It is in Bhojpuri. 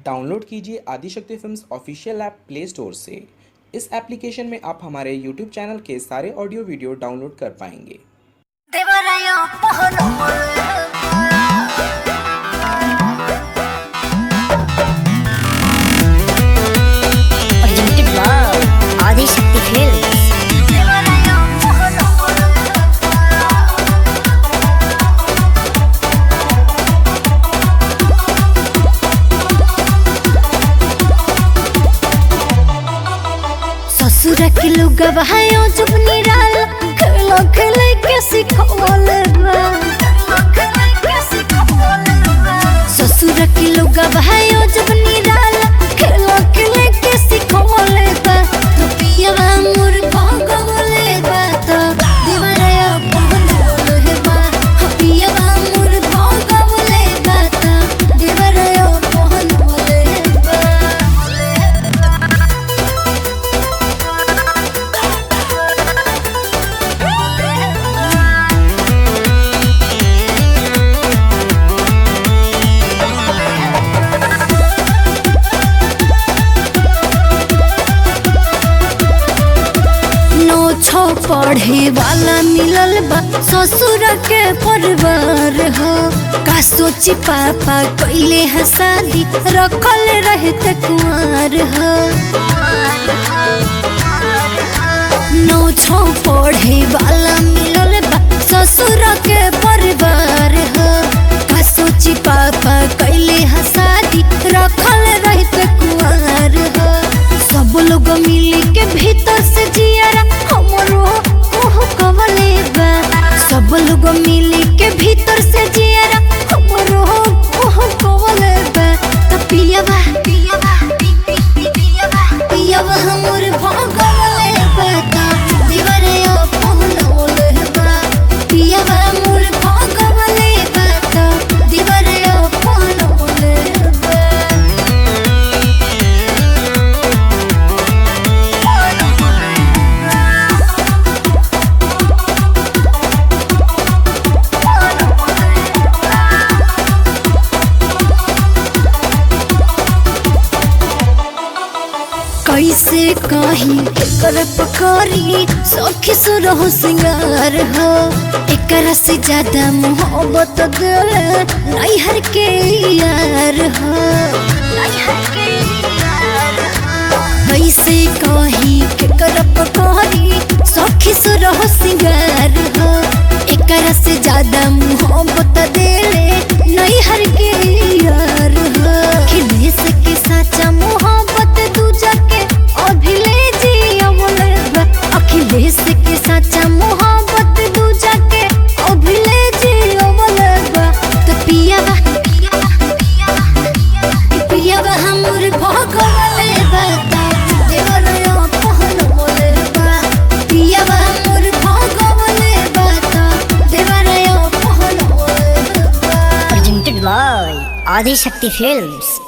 डाउनलोड कीजिए Adishakti films official app play store से इस एप्लीकेशन में आप हमारे यूट्यूब चैनल के सारे ऑडियो वीडियो डाउनलोड कर पाएंगे देवराया पहलो Presented by Adi Shakti Films. देवराया पहलो ससुर के लोग बहायो जब निराल खेलो खेले के सिखवल ससुर के लोग बहायो जब निराल खेलो खेले के सिखवल बा तो पियवा मोर भगवले बा तो दीवारा पहनवल हे बा हाँ, पियवा मोर भगवले बा तो दीवारा पहनवल हे बा नो छो पढ़े वाला मिलल बा ससुर के परिवार हो का सोची पापा कैले है शादी रखल रहते कुंवर हो नो छो पढ़े वाला मिलल बा ससुर के परिवार हो का सोची पापा कैले है शादी रखल रहते कुंवर हो सब लोग मिली के भीतर से जियारा हमरो ओह कवले बा सब लोग मिली के भीतर से जियारा हमरो ओह कवले बा त पियवा पियवा पियवा पियवा हमर भगवले बा त दीवारे पहनवले बा पियवा मोर भगवले बा त दीवारे पहनवले बा कैसे कहीं एकर पकड़ी सखी सुरहो सिंगार हो एकरा से ज्यादा मोहब्बत दिल नैहर के यार हो कैसे कहीं एकर पकड़ी सखी सुरहो सिंगार हो एकरा से ज्यादा मोहब्बत दिल नैहर के यार हो खिलेश के साचा मोहब्बत दूजा के अभिले जी अमल अखिलेश के साचा मोहब्बत दूजा के अभिले जी अमल तो पियावा पियावा हमर भगवले बता देवरयो पहनवले बा पियावा हमर भगवले बता देवरयो पहनवले बा presented by Adi Shakti Films.